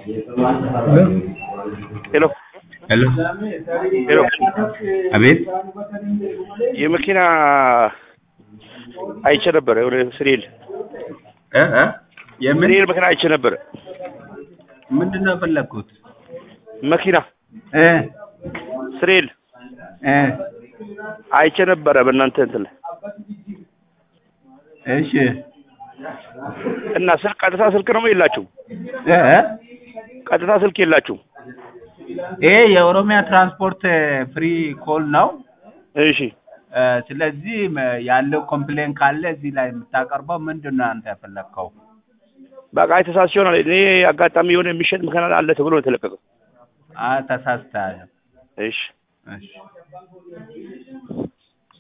ሄሎ ሄሎ ሄሎ አቤት የመኪና አይቼ ነበረ የሆነ ስሪል እ እ የምን ስሪል መኪና አይቼ ነበረ ምንድን ነው የፈለግኩት? መኪና እ ስሪል እ አይቼ ነበረ በእናንተ እንትን ላይ እሺ እና ስልክ ቀጥታ ስልክ ነው የላችሁም? እ እ ቀጥታ ስልክ የላችሁም? ይሄ የኦሮሚያ ትራንስፖርት ፍሪ ኮል ነው። እሺ እ ስለዚህ መ- ያለው ኮምፕሌን ካለ እዚህ ላይ የምታቀርበው ምንድን ነው አንተ የፈለግከው? በቃ የተሳስቼ ይሆናል። እኔ አጋጣሚ የሆነ የሚሸጥ መኪና አለ ተብሎ ነው የተለቀቀው። አ ተሳስተሃል። እሺ እሺ